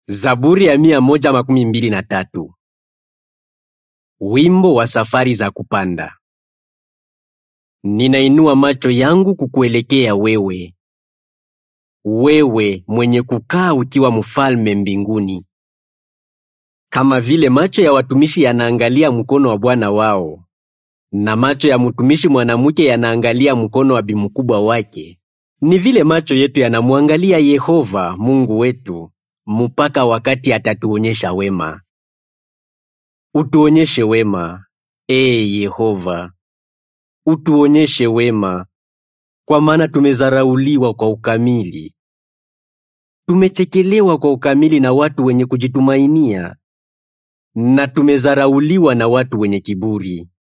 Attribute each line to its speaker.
Speaker 1: Zaburi ya mia moja makumi mbili na tatu. Wimbo wa safari za kupanda. Ninainua macho yangu kukuelekea wewe, wewe mwenye kukaa ukiwa mfalme mbinguni. Kama vile macho ya watumishi yanaangalia mkono wa bwana wao, na macho ya mtumishi mwanamke yanaangalia mkono wa bimkubwa wake, ni vile macho yetu yanamwangalia Yehova Mungu wetu mpaka wakati atatuonyesha wema. Utuonyeshe wema, ee Yehova, utuonyeshe wema, kwa maana tumezarauliwa kwa ukamili, tumechekelewa kwa ukamili na watu wenye kujitumainia, na tumezarauliwa na watu wenye kiburi.